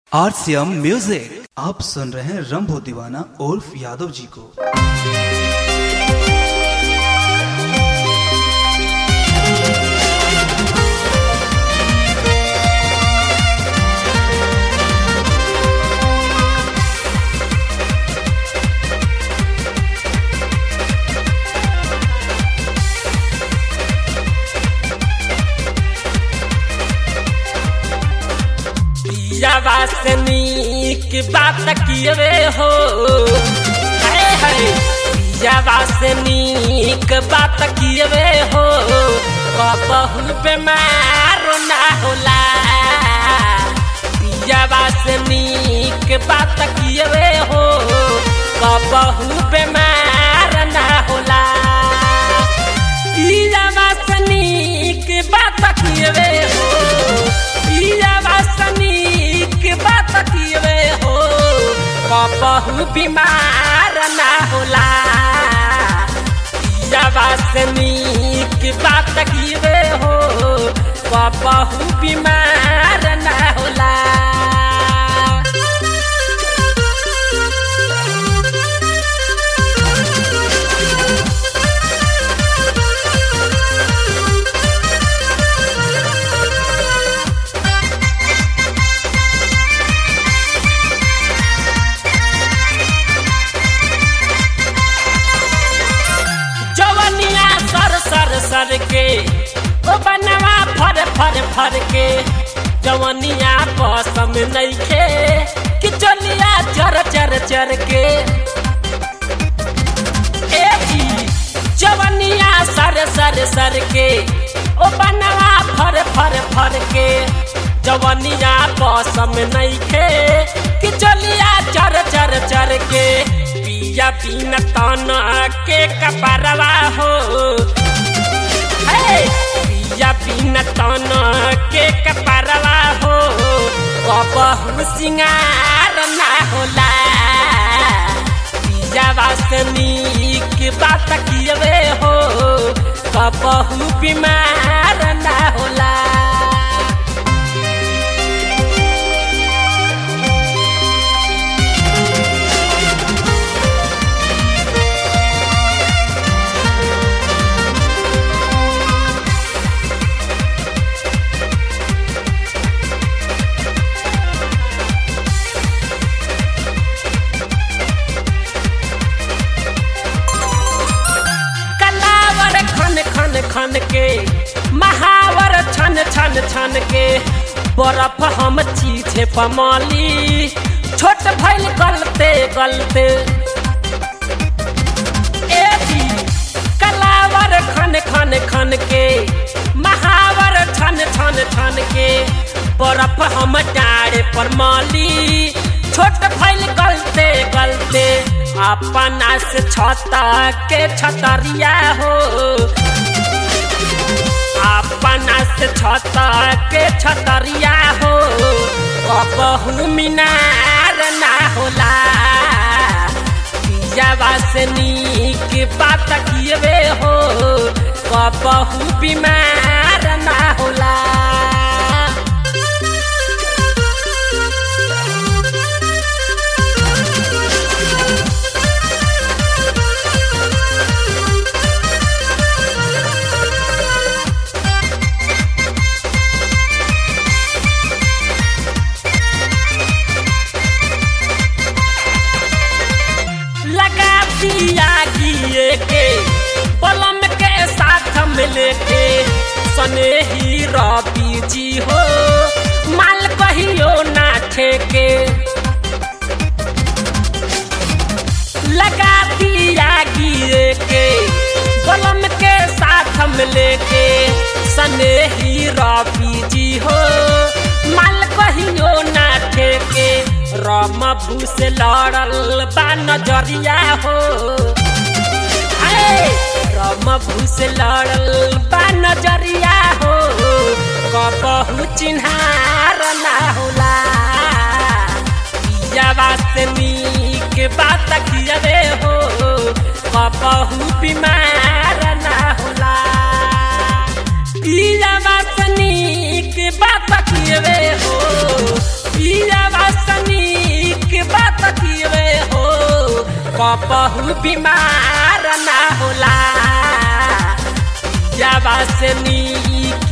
RCM music आप सुन रहे हैं रंभो दीवाना उर्फ यादव जी को वासनी की बात किए हो है है वासनी की बात किए हो कबहू बीमार ना होला वासनी की बात किए हो कबहू बीमार ना होला वासनी की बात किए हो वासनी की बात किए हो कबहू बीमार ना होला वासनी की बात किए हो कबहू बीमार ना होला जवनिया सर सर सर के ओ बनवा फर फर फर के जवनिया पसम नइखे कि चलिया चर चर चर के ए जी जवनिया सर सर सर के ओ बनवा फर फर फर के जवनिया पसम नइखे कि चलिया चर चर चर के पिया बिन तन के कपरवा हो हे पिया बिन तन के कपरवा हो कबहू सिंगार ना होला पिया वासनी की बात किए हो कबहू बीमार ना होला कलावर खन खन खन के महावर छन छन छन के बर्फ हम चीछे पमाली छोट भइल गलते गलते ए जी कलावर खन खन खन के महावर छन छन छन के बर्फ हम डारे पर माली छोट भइल गलते गलते अपना से छता के छतरिया हो अपना से छता के छतरिया हो कबहू मीनार ना होला वासनी की बात किए हो कबहू बीमार ना होला लगा दिया गिए के पलम के साथ मिले के सने ही रबी जी हो माल कहियो ना ठेके लगा दिया गिए के पलम के साथ मिले के सने ही रबी जी हो माल कहियो ना ठेके रम भूस लड़ल बा नजरिया हो आए, रम भूस लड़ल बा नजरिया हो कबहू चिन्हार ना होला वासनी के बात किए हो कबहू बीमार ना होला वासनी के बात किए हो पिया बस कबहू बीमार ना होला जावा से नी